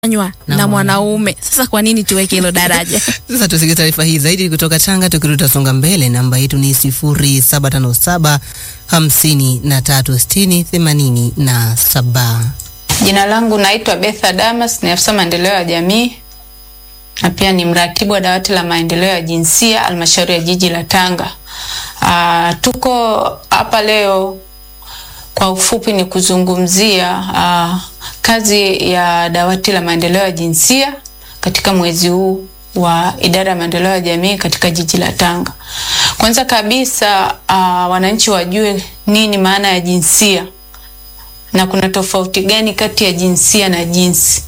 nywa Na na mwanaume. Sasa kwa nini tuweke hilo daraja? Sasa tusikie taarifa hii zaidi kutoka Tanga, tukirudi songa mbele. Namba yetu ni sifuri saba tano saba hamsini na tatu sitini themanini na saba. Jina langu naitwa Betha Damas, ni afisa maendeleo ya jamii na pia ni mratibu wa dawati la maendeleo ya jinsia halmashauri ya jiji la Tanga. Aa, tuko hapa leo kwa ufupi ni kuzungumzia aa, kazi ya dawati la maendeleo ya jinsia katika mwezi huu wa idara ya maendeleo ya jamii katika jiji la Tanga. Kwanza kabisa aa, wananchi wajue nini maana ya jinsia na kuna tofauti gani kati ya jinsia na jinsi.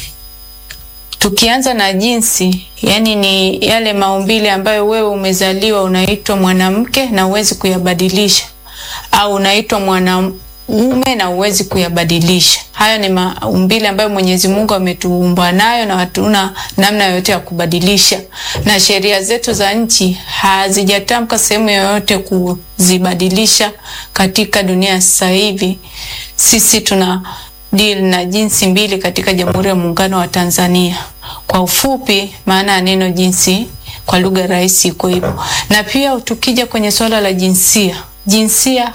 Tukianza na jinsi, yani ni yale maumbile ambayo wewe umezaliwa unaitwa mwanamke na uwezi kuyabadilisha, au unaitwa mwanaume na uwezi kuyabadilisha. Hayo ni maumbile ambayo Mwenyezi Mungu ametuumba nayo na hatuna namna yoyote ya kubadilisha, na sheria zetu za nchi hazijatamka sehemu yoyote kuzibadilisha. Katika dunia sasa hivi sisi tuna deal na jinsi mbili katika Jamhuri ya Muungano wa Tanzania. Kwa ufupi, maana ya neno jinsi kwa lugha rahisi iko hivyo. Na pia tukija kwenye swala la jinsia, jinsia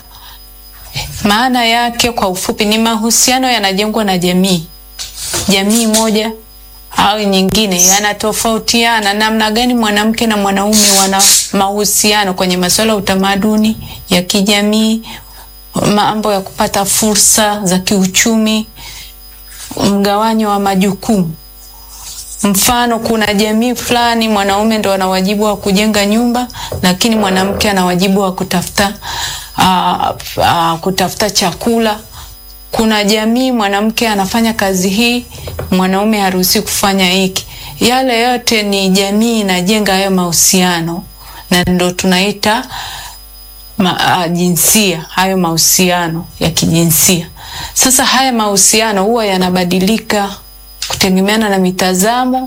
maana yake kwa ufupi ni mahusiano yanajengwa na jamii, jamii moja au nyingine, yanatofautiana namna gani mwanamke na mwanaume wana mahusiano kwenye masuala ya utamaduni, ya kijamii, mambo ya kupata fursa za kiuchumi, mgawanyo wa majukumu. Mfano, kuna jamii fulani mwanaume ndo ana wajibu wa kujenga nyumba, lakini mwanamke ana wajibu wa kutafuta uh, uh, kutafuta chakula. Kuna jamii mwanamke anafanya kazi hii, mwanaume haruhusi kufanya hiki. Yale yote ni jamii inajenga hayo mahusiano, na ndo tunaita ma, uh, jinsia, hayo mahusiano ya kijinsia. Sasa haya mahusiano huwa yanabadilika kutegemeana na mitazamo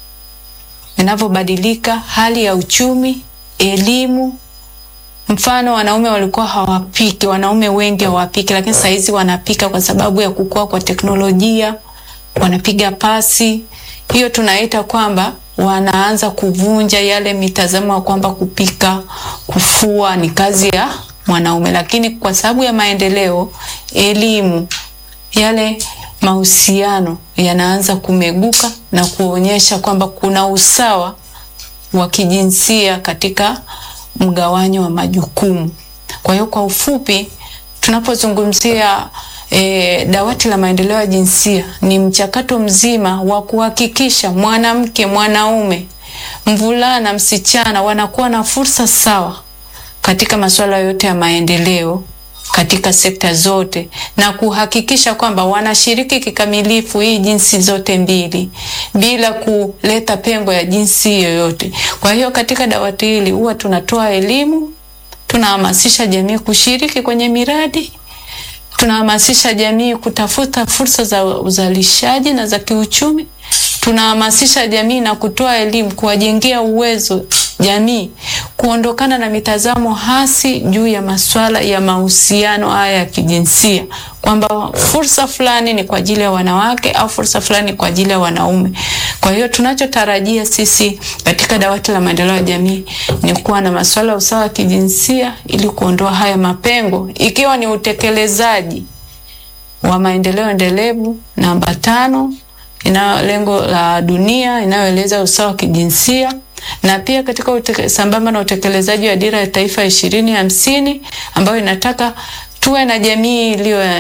inavyobadilika, hali ya uchumi, elimu. Mfano, wanaume walikuwa hawapiki, wanaume wengi hawapiki, lakini saa hizi wanapika kwa sababu ya kukua kwa teknolojia, wanapiga pasi. Hiyo tunaita kwamba wanaanza kuvunja yale mitazamo ya kwamba kupika, kufua ni kazi ya mwanaume, lakini kwa sababu ya maendeleo, elimu, yale mahusiano yanaanza kumeguka na kuonyesha kwamba kuna usawa wa kijinsia katika mgawanyo wa majukumu. Kwa hiyo kwa ufupi, tunapozungumzia e, dawati la maendeleo ya jinsia ni mchakato mzima wa kuhakikisha mwanamke, mwanaume, mvulana, msichana wanakuwa na fursa sawa katika masuala yote ya maendeleo katika sekta zote na kuhakikisha kwamba wanashiriki kikamilifu hii jinsi zote mbili bila kuleta pengo ya jinsi yoyote. Kwa hiyo katika dawati hili huwa tunatoa elimu, tunahamasisha jamii kushiriki kwenye miradi, tunahamasisha jamii kutafuta fursa za uzalishaji na za kiuchumi, tunahamasisha jamii na kutoa elimu, kuwajengea uwezo jamii kuondokana na mitazamo hasi juu ya masuala ya mahusiano haya ya kijinsia, kwamba fursa fulani ni kwa ajili ya wanawake au fursa fulani ni kwa ajili ya wanaume. Kwa hiyo tunachotarajia sisi katika dawati la maendeleo ya jamii ni kuwa na masuala ya usawa wa kijinsia ili kuondoa haya mapengo, ikiwa ni utekelezaji wa maendeleo endelevu namba tano inayo lengo la dunia inayoeleza usawa wa kijinsia na pia katika uteke, sambamba na utekelezaji wa dira ya taifa ishirini hamsini ambayo inataka tuwe na jamii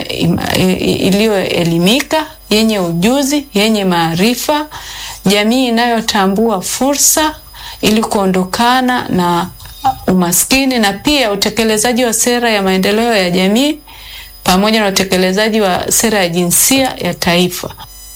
iliyoelimika, yenye ujuzi, yenye maarifa, jamii inayotambua fursa ili kuondokana na umaskini, na pia utekelezaji wa sera ya maendeleo ya jamii pamoja na utekelezaji wa sera ya jinsia ya taifa.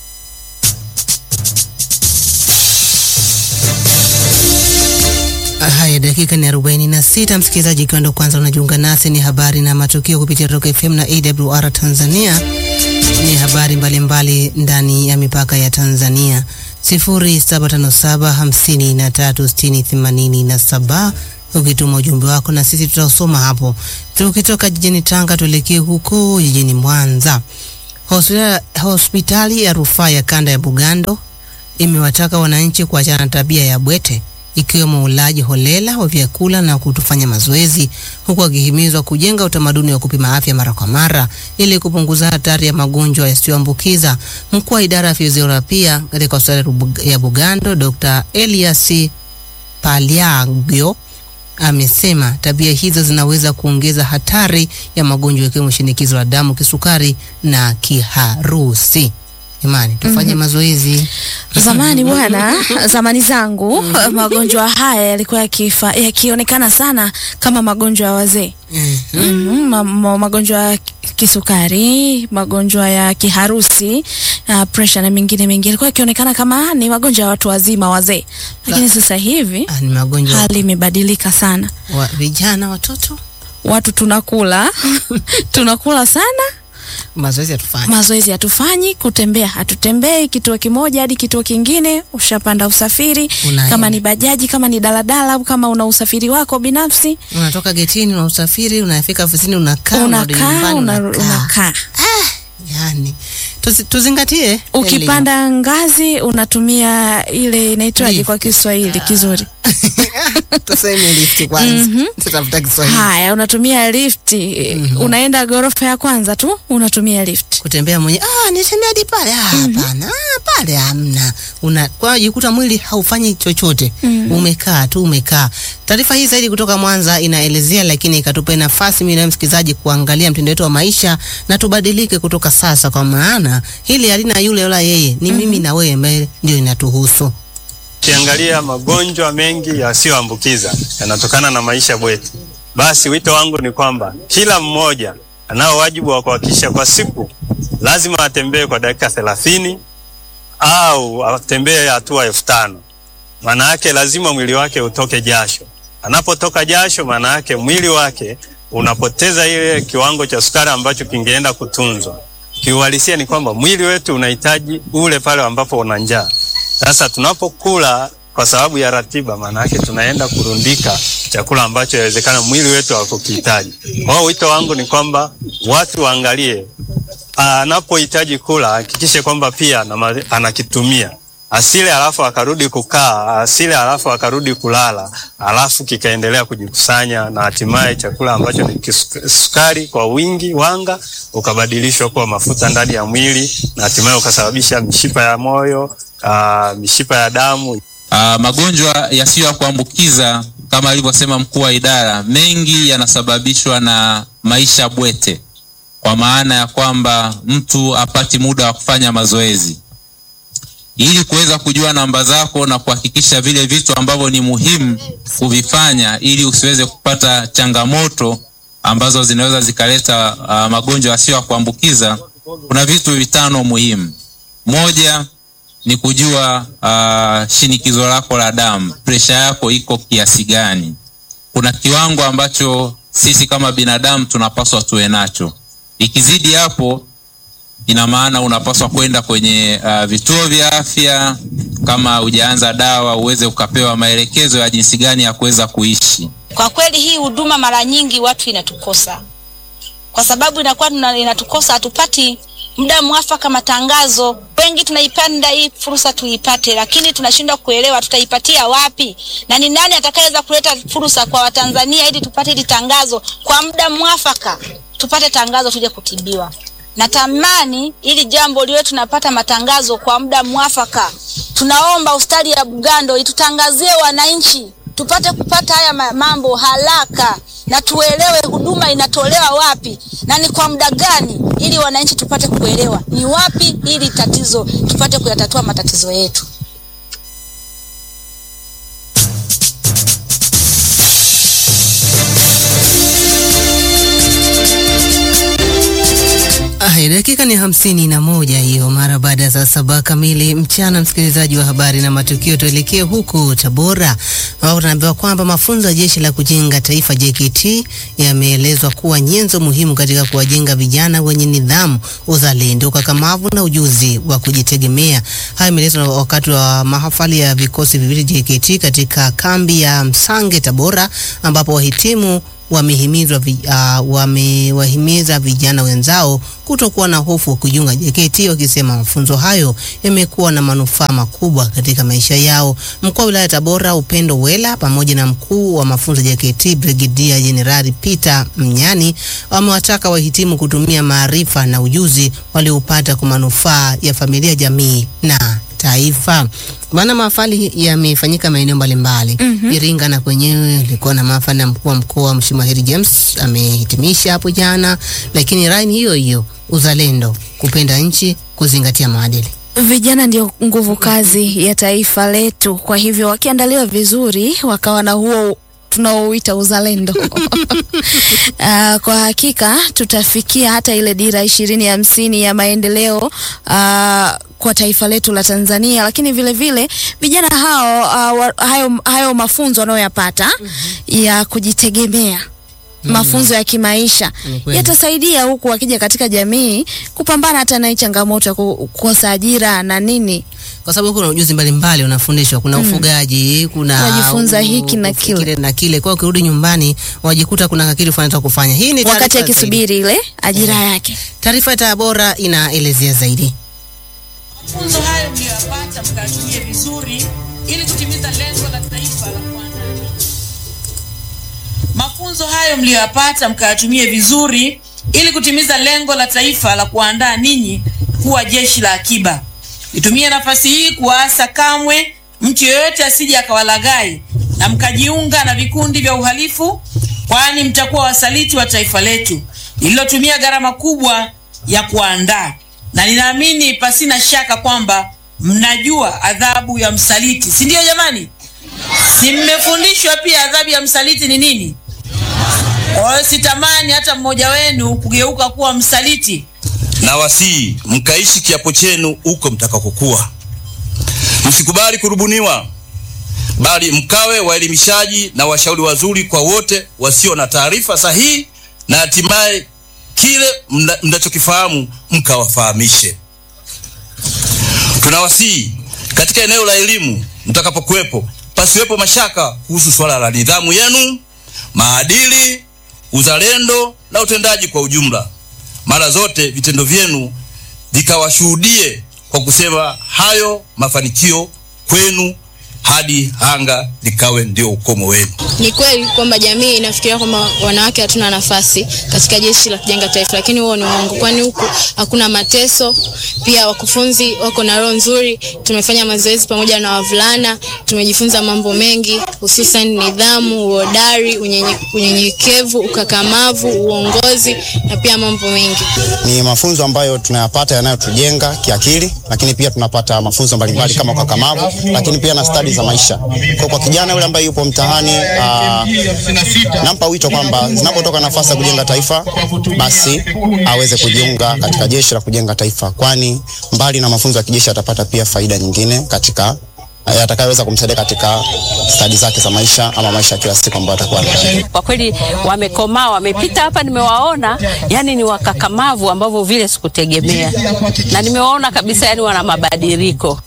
Haya, dakika ni arobaini na sita. Msikilizaji, ikiwa ndo kwanza unajiunga nasi, ni habari na matukio kupitia Rock FM na AWR Tanzania. Ni habari mbalimbali ndani ya mipaka ya Tanzania. sifuri saba tano saba hamsini na tatu sitini themanini na saba ukituma ujumbe wako na sisi tutausoma hapo. Tukitoka jijini Tanga tuelekee huko jijini Mwanza. Hospitali, hospitali ya rufaa ya kanda ya Bugando imewataka wananchi kuachana na tabia ya bwete ikiwemo ulaji holela wa vyakula na kutofanya mazoezi, huku akihimizwa kujenga utamaduni wa kupima afya mara kwa mara ili kupunguza hatari ya magonjwa yasiyoambukiza. Mkuu wa idara ya fizioterapia katika hospitali ya Bugando, Dr. Elias Paliagyo amesema tabia hizo zinaweza kuongeza hatari ya magonjwa ikiwemo shinikizo la damu, kisukari na kiharusi. Imani, tufanye mazoezi. Zamani bwana, zamani zangu magonjwa haya yalikuwa yakifa yakionekana sana kama magonjwa ya wazee. Mhm, ma, ma, magonjwa ya kisukari, magonjwa ya kiharusi, uh, pressure na mengine mengi yalikuwa yakionekana kama ni magonjwa ya watu wazima wazee, lakini sasa hivi Ah, ni magonjwa hali imebadilika sana. wa vijana, watoto, Watu tunakula tunakula sana mazoezi hatufanye. mazoezi hatufanyi, kutembea hatutembei kituo kimoja hadi kituo kingine. Ushapanda usafiri, Unaenda. kama ni bajaji, kama ni daladala, au kama una usafiri wako binafsi, Unatoka getini, una usafiri, unafika ofisini, unakaa, unarudi unakaa nyumbani, una- unakaa. unakaa. Yani tuzi, tuzingatie Ukipanda ngazi unatumia ile inaitwaje Lift. kwa Kiswahili kizuri? elimu. tuseme lifti kwanza, tutafuta Kiswahili. Haya, unatumia lifti. Unaenda ghorofa ya kwanza tu unatumia lift. Kutembea mwenye ah, nitembea hadi pale. Ah, hapana, ah, pale hamna. Una kwa jikuta mwili haufanyi chochote. Umekaa tu umekaa. Taarifa hii zaidi kutoka Mwanza inaelezea, lakini ikatupa nafasi mimi na msikilizaji kuangalia mtindo wetu wa maisha na tubadilike kutoka sasa, kwa maana hili halina yule wala yeye, ni mimi na wewe ambaye ndio inatuhusu. Ukiangalia magonjwa mengi yasiyoambukiza yanatokana na maisha bwetu. Basi wito wangu ni kwamba kila mmoja anao wajibu wa kuhakikisha kwa siku lazima atembee kwa dakika thelathini au atembee hatua elfu tano. Maana yake lazima mwili wake utoke jasho. Anapotoka jasho, maana yake mwili wake unapoteza ile kiwango cha sukari ambacho kingeenda kutunzwa. Kiuhalisia ni kwamba mwili wetu unahitaji ule pale ambapo una njaa. Sasa tunapokula kwa sababu ya ratiba, maana yake tunaenda kurundika chakula ambacho inawezekana mwili wetu hakukihitaji. Kwa hiyo wito wangu ni kwamba watu waangalie, anapohitaji kula hakikishe kwamba pia anama- anakitumia asile alafu akarudi kukaa, asile alafu akarudi kulala, alafu kikaendelea kujikusanya na hatimaye chakula ambacho ni kisu- sukari kwa wingi, wanga ukabadilishwa kuwa mafuta ndani ya mwili na hatimaye ukasababisha mishipa ya moyo, aa, mishipa ya damu Ah, magonjwa yasiyo ya kuambukiza kama alivyosema mkuu wa idara, mengi yanasababishwa na maisha bwete, kwa maana ya kwamba mtu apati muda wa kufanya mazoezi. Ili kuweza kujua namba zako na kuhakikisha vile vitu ambavyo ni muhimu kuvifanya, ili usiweze kupata changamoto ambazo zinaweza zikaleta ah, magonjwa yasiyo ya kuambukiza, kuna vitu vitano muhimu. Moja, ni kujua uh, shinikizo lako la damu, presha yako iko kiasi gani. Kuna kiwango ambacho sisi kama binadamu tunapaswa tuwe nacho. Ikizidi hapo, ina maana unapaswa kwenda kwenye uh, vituo vya afya, kama hujaanza dawa, uweze ukapewa maelekezo ya jinsi gani ya kuweza kuishi. Kwa kweli hii huduma mara nyingi watu inatukosa, kwa sababu inakuwa tuna- inatukosa, hatupati muda mwafaka matangazo. Wengi tunaipanda hii fursa tuipate, lakini tunashindwa kuelewa tutaipatia wapi na ni nani atakayeweza kuleta fursa kwa Watanzania ili tupate hili tangazo kwa muda mwafaka, tupate tangazo tuje kutibiwa. Natamani ili jambo liwe tunapata matangazo kwa muda mwafaka. Tunaomba hospitali ya Bugando itutangazie wananchi tupate kupata haya ma- mambo haraka na tuelewe huduma inatolewa wapi na ni kwa muda gani, ili wananchi tupate kuelewa ni wapi ili tatizo tupate kuyatatua matatizo yetu. Haya, dakika ni hamsini na moja hiyo mara baada ya saa saba kamili mchana. Msikilizaji wa habari na matukio, tuelekee huko Tabora ambapo tunaambiwa kwamba mafunzo ya jeshi la kujenga taifa JKT yameelezwa kuwa nyenzo muhimu katika kuwajenga vijana wenye nidhamu, uzalendo, ukakamavu na ujuzi wa kujitegemea. Haya yameelezwa wakati wa mahafali ya vikosi viwili JKT katika kambi ya Msange Tabora, ambapo wahitimu wamehimizwa vi, uh, wamewahimiza vijana wenzao kutokuwa na hofu wa kujiunga JKT, wakisema mafunzo hayo yamekuwa na manufaa makubwa katika maisha yao. Mkuu wa wilaya Tabora Upendo Wela pamoja na mkuu wa mafunzo JKT Brigedia Jenerali Peter Mnyani wamewataka wahitimu kutumia maarifa na ujuzi walioupata kwa manufaa ya familia, jamii na taifa. Maana mahafali yamefanyika maeneo mbalimbali. mm-hmm. Iringa na kwenyewe ilikuwa na mahafali na mkuu wa mkoa Mheshimiwa Heri James amehitimisha hapo jana, lakini rai ni hiyo hiyo, uzalendo, kupenda nchi, kuzingatia maadili. Vijana ndio nguvu kazi ya taifa letu. Kwa hivyo wakiandaliwa vizuri, wakawa na huo tunaouita uzalendo uh, kwa hakika tutafikia hata ile dira ishirini hamsini ya maendeleo uh, kwa taifa letu la Tanzania, lakini vile vile vijana hao uh, wa, hayo, hayo mafunzo wanayoyapata ya kujitegemea mafunzo ya kimaisha Ni kweli. yatasaidia huku wakija katika jamii kupambana hata na hii changamoto ya ku- kukosa ajira na nini. kwa sababu kuna ujuzi mbalimbali unafundishwa. Kuna ufugaji, kuna Unajifunza hiki na u- kile. na kile. Kwa hiyo ukirudi nyumbani wajikuta kuna kakili fulani cha kufanya. Hii ni wakati taarifa zaidi. akisubiri ile ajira yake. Taarifa ya Tabora inaelezea zaidi. mafunzo hayo mliyoyapata mkayatumie vizuri ili kutimiza lengo la taifa la kuandaa nchi. Mafunzo hayo mliyoyapata mkayatumie vizuri ili kutimiza lengo la taifa la kuandaa ninyi kuwa jeshi la akiba. Nitumie nafasi hii kuwaasa kamwe mtu yeyote asije akawalaghai na mkajiunga na vikundi vya uhalifu, kwani mtakuwa wasaliti wa taifa letu lililotumia gharama kubwa ya kuandaa, na ninaamini pasina shaka kwamba mnajua adhabu ya msaliti, si ndio jamani? Si mmefundishwa pia adhabu ya msaliti ni nini? Kwa hiyo sitamani hata mmoja wenu kugeuka kuwa msaliti. na wasii mkaishi kiapo chenu huko mtakakokuwa. Msikubali kurubuniwa, bali mkawe waelimishaji na washauri wazuri kwa wote wasio na taarifa sahihi, na hatimaye kile mna- mnachokifahamu mkawafahamishe. Tunawasihi katika eneo la elimu mtakapokuwepo, pasiwepo mashaka kuhusu swala la nidhamu yenu, maadili, uzalendo na utendaji kwa ujumla. Mara zote vitendo vyenu vikawashuhudie kwa kusema hayo mafanikio kwenu hadi anga likawe ndio ukomo wenu. Ni kweli kwamba jamii inafikiria kwamba wanawake hatuna nafasi katika jeshi la kujenga taifa, lakini huo ni uongo, kwani huku hakuna mateso. Pia wakufunzi wako na roho nzuri. Tumefanya mazoezi pamoja na wavulana, tumejifunza mambo mengi, hususan nidhamu, uhodari, unyenye- unyenyekevu, ukakamavu, uongozi na pia mambo mengi. ni mafunzo ambayo tunayapata yanayotujenga kiakili, lakini pia tunapata mafunzo mbalimbali kama ukakamavu, lakini pia na stadi za maisha. Kwa, kwa kijana yule ambaye yupo mtaani aa, nampa wito kwamba zinapotoka nafasi ya kujenga taifa, basi aweze kujiunga katika jeshi la kujenga taifa, kwani mbali na mafunzo ya kijeshi atapata pia faida nyingine katika yatakayoweza kumsaidia katika stadi zake za maisha ama maisha ya kila siku ambayo atakuwa nayo. kwa kweli wamekomaa, wamepita hapa, nimewaona yani ni wakakamavu ambavyo vile sikutegemea, na nimewaona kabisa yani wana mabadiliko.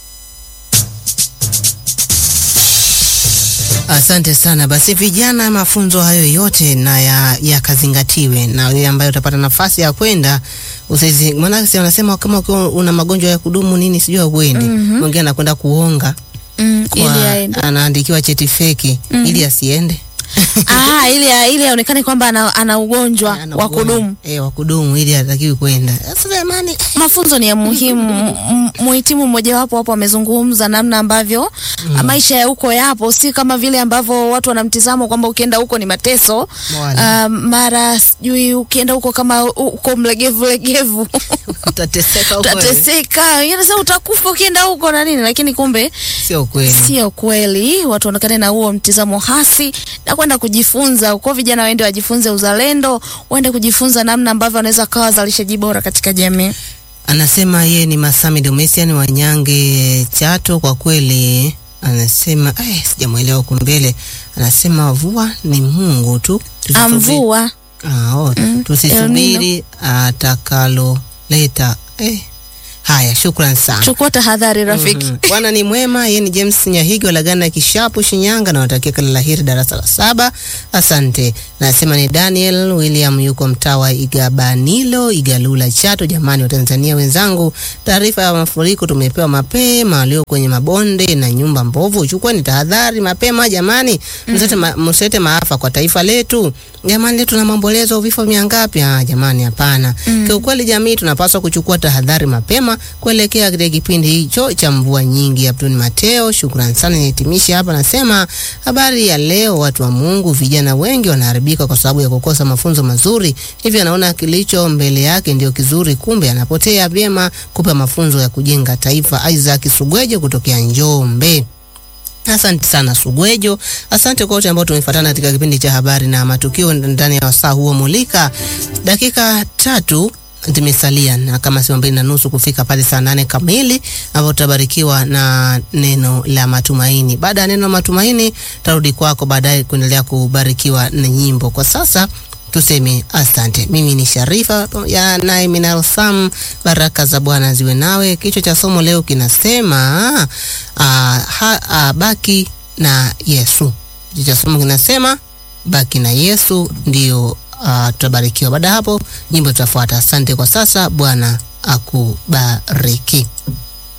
Asante sana. Basi vijana, mafunzo hayo yote na ya- yakazingatiwe, na wewe ambaye utapata nafasi ya kwenda usizi, maana si wanasema kama ukiwa una magonjwa ya kudumu nini sijui auendi, mwingine anakwenda kuonga Mm, ili kwa, aende. anaandikiwa cheti feki ili asiende Ah, ili ili aonekane kwamba ana, ana ugonjwa Ana wa ugonjwa. kudumu. eh, wa kudumu ili hatakiwi kwenda. Sasa jamani, Mafunzo ni ya muhimu. M- Muhitimu mmojawapo hapo amezungumza namna ambavyo maisha ya huko yapo, si kama vile ambavyo watu wanamtizamo kwamba ukienda huko ni mateso. Wala. Uh, mara sijui ukienda huko kama u- uko mlegevu legevu utateseka huko wewe. utateseka, Yaani sasa utakufa ukienda huko na nini, lakini kumbe Sio kweli. sio kweli. Watu waonekane na huo mtizamo hasi na kwenda kujifunza huko. Vijana waende wajifunze uzalendo, waende kujifunza namna ambavyo wanaweza kawa wazalishaji bora katika jamii. Anasema yeye ni Masami Domesian wa Nyange Chato. Kwa kweli anasema eh, sijamwelewa huku mbele. Anasema mvua ni Mungu tu, Tusisubiri- Amvua Ah, oh, tusisubiri atakaloleta. Eh, Haya, shukran sana. Chukua tahadhari rafiki. Mhm. Bwana ni mwema, yeye ni James Nyahigi walagana Kishapu Shinyanga, na watakia kila laheri darasa la saba. Asante. Nasema ni Daniel William yuko mtaa wa Igabanilo, Igalula, Chato. Jamani wa Tanzania wenzangu, taarifa ya mafuriko tumepewa mapema, walio kwenye mabonde na nyumba mbovu, chukueni tahadhari mapema jamani, msete, ma, msete maafa kwa taifa letu jamani. Leo tuna maombolezo, vifo mia ngapi? Ah, jamani hapana. Kiukweli jamii tunapaswa kuchukua tahadhari mapema kuelekea katika kipindi hicho cha mvua nyingi. Abdul Mateo, shukran sana. Nihitimishe hapa, nasema habari ya leo, watu wa Mungu, vijana wengi wanaharibika kwa sababu ya kukosa mafunzo mazuri, hivyo anaona kilicho mbele yake ndio kizuri, kumbe anapotea vyema kupa mafunzo ya kujenga taifa. Isaac Sugwejo kutokea Njombe. Asante sana Sugwejo, asante kwa wote ambao tumefuatana katika kipindi cha habari na matukio ndani ya wasaa huo mulika. Dakika tatu zimesalia na kama sio mbili na nusu kufika pale saa nane kamili ambapo tutabarikiwa na neno la matumaini. Baada ya neno la matumaini, tarudi kwako baadaye kuendelea kubarikiwa na nyimbo. Kwa sasa tuseme asante. Mimi ni Sharifa ya naye Minal Sam, baraka za Bwana ziwe nawe. Kichwa cha somo leo kinasema ah, ha, ah, baki na Yesu. Kichwa cha somo kinasema baki na Yesu, ndio ah, tutabarikiwa. Baada ya hapo nyimbo tutafuata. Asante kwa sasa, Bwana akubariki.